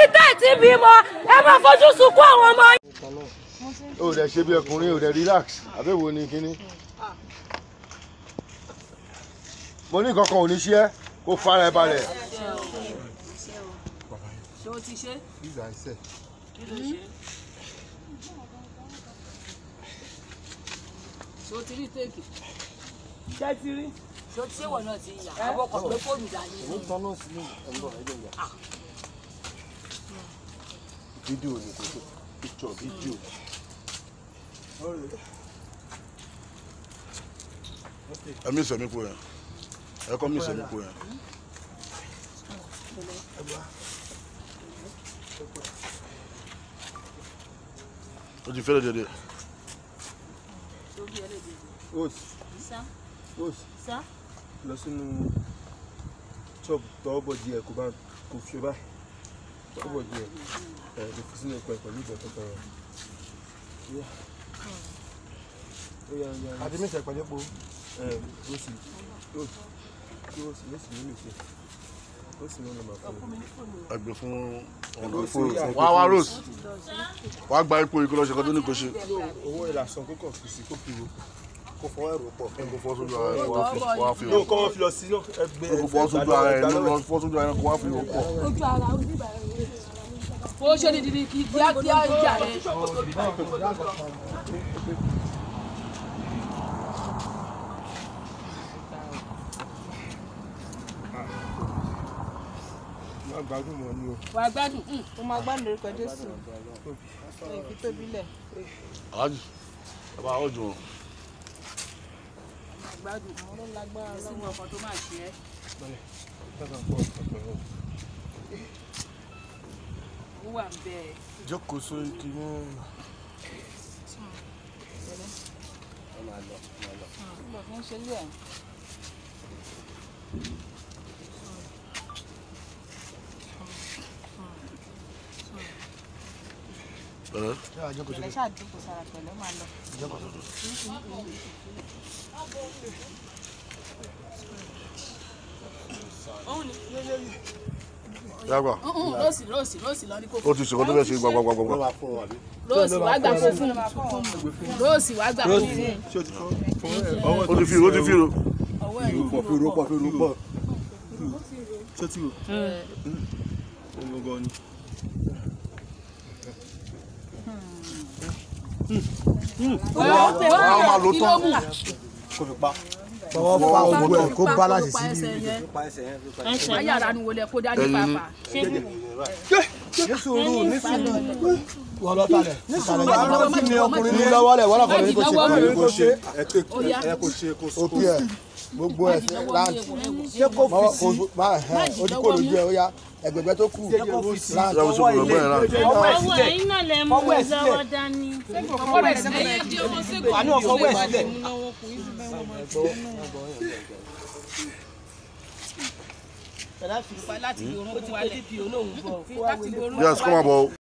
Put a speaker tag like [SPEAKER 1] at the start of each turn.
[SPEAKER 1] níbi tẹ́ ẹ̀ ti bímọ ẹ máa fojú sunkún àwọn ọmọ yín.
[SPEAKER 2] ó dẹ̀ ṣe bí ọkùnrin ó dẹ̀ relax àbẹ̀wò ni kínní. mo ní kankan ò ní ṣe é kó fara ẹ balẹ̀.
[SPEAKER 3] ṣé o ti ṣe. ṣé o ti rí téèkì.
[SPEAKER 4] ṣé ti rí.
[SPEAKER 3] ṣé o ti ṣé wọ̀ náà ti yà. àbọ̀kọ̀ pé fóònù dání.
[SPEAKER 2] fídíò ni kò tó picture fídíò.
[SPEAKER 5] ẹ mí sẹ̀mí kú yẹn ẹ kọ́ mí sẹ̀mí kú yẹn. o ti fẹ́rẹ̀ dédé.
[SPEAKER 4] Rose Rose lọ sínú chop tọwọ́ bọ̀ díẹ̀ kó bá kó fi báyìí tọwọ́ bọ̀ díẹ̀ ẹ̀ kó fi sínú ẹ̀pẹ̀ pẹ̀lú ìbọn tó tọrọ.
[SPEAKER 2] àti mí sẹ̀ pẹ̀lú epo.
[SPEAKER 4] ẹ̀ Rose Rose Rose Rose mi lè ṣe Rose mi lè máa fún mi.
[SPEAKER 5] ẹgbẹ́ fún ọ̀nà fún wá wá rose wá gba ipò ikú lọ́sẹ̀ kan tó ní kò ṣe.
[SPEAKER 4] owó ìlàsàn kó kàn fi sí kó fi wo
[SPEAKER 2] kó fọwọ́ ẹ̀rọ pọ̀.
[SPEAKER 5] kó fọ́ sójú ara ẹ̀ kó wá fi wá fi
[SPEAKER 4] yóò kọ́ wọn fi lọ sí ẹgbẹ́
[SPEAKER 5] kó fọ́ sójú ara ẹ̀ ló fọ́ sójú ara ẹ̀ kó wá fi wò pọ̀.
[SPEAKER 3] ojú ara oníbà ó ṣe ní dídí kí kíákíá ìjà rẹ.
[SPEAKER 4] má gbádùn mọ́ ni o.
[SPEAKER 3] wàá gbádùn.
[SPEAKER 6] ó máa gbádùn lórúkọ jésù ẹ fi tóbi lẹ
[SPEAKER 5] aláàjì ẹ bá ọjọ́ wọn.
[SPEAKER 3] gbádùn.
[SPEAKER 6] àwọn ló lágbára
[SPEAKER 3] sínú
[SPEAKER 6] lọ́wọ́
[SPEAKER 3] ọkọ̀ tó máa ṣe é. ó wà ń bẹ ẹ.
[SPEAKER 2] jókòó sórí kìíní.
[SPEAKER 6] nígbà tó ń ṣe lé ẹ
[SPEAKER 5] pẹ̀lẹ́
[SPEAKER 6] pẹ̀lẹ́ ṣáà jókòó sára pẹ̀lẹ́ máa lọ.
[SPEAKER 5] yàgbà
[SPEAKER 3] rọ́ọ̀sì rọ́ọ̀sì rọ́ọ̀sì lọ ní kò
[SPEAKER 5] ó ti ṣèkọ́ tó fẹ́ ṣe gbàgbàgbàgbà.
[SPEAKER 3] rọ́ọ̀sì wàá gbà kó fún rọ́ọ̀sì wàá gbà kó fún
[SPEAKER 4] ṣé o ti kọ́ fọwọ́ ẹ̀
[SPEAKER 5] ó ti fi ó ti fi ro.
[SPEAKER 3] ọwọ́ ẹ̀
[SPEAKER 2] pọ̀ fi ro pọ̀ fi ro pọ̀.
[SPEAKER 4] ṣé o ti rò ọmọ gan ni.
[SPEAKER 5] wọ́n á máa lo tán.
[SPEAKER 2] fọwọ́ fa ogun ẹ̀ kó balance sí
[SPEAKER 3] ẹsẹ̀
[SPEAKER 2] ibi.
[SPEAKER 3] yẹn ayára ni wọlé kó dání
[SPEAKER 5] Ẹyin ni.
[SPEAKER 3] pàápàá
[SPEAKER 2] ní sùúrù ní sùúrù. wọ́n lọ talẹ̀. ní sùúrù
[SPEAKER 3] má jìlọ́wọ́ má jìlọ́wọ́ má
[SPEAKER 2] ní
[SPEAKER 3] jìlọ́wọ́
[SPEAKER 2] lọ́wọ́ lẹ̀ wọ́n lọ́kọ̀ ní kò ṣe
[SPEAKER 3] Má jìlọ́wọ́.
[SPEAKER 2] kò ṣe.
[SPEAKER 3] ó yá
[SPEAKER 2] òkè ẹ̀ gbogbo ẹ̀ láǹtì.
[SPEAKER 6] ṣé kò
[SPEAKER 2] mọ́wọ́ kò bá ẹ̀ ojú kò lójú ẹ̀ ó yá ẹgbẹ̀gbẹ́ tó kù láǹtì.
[SPEAKER 5] yàrá sọ fún ẹgbẹ́ yẹn láti.
[SPEAKER 7] ọwọ́ ẹ̀yin náà lè mú lọ́wọ́ dání.
[SPEAKER 3] ọwọ́ rẹ̀ sílẹ̀
[SPEAKER 4] àní ọkọ̀ wẹ̀ sílẹ̀.
[SPEAKER 3] láti bí orúnkún wálẹ̀ láti bí orúnkún
[SPEAKER 5] yes kọ́ máa bọ̀ o.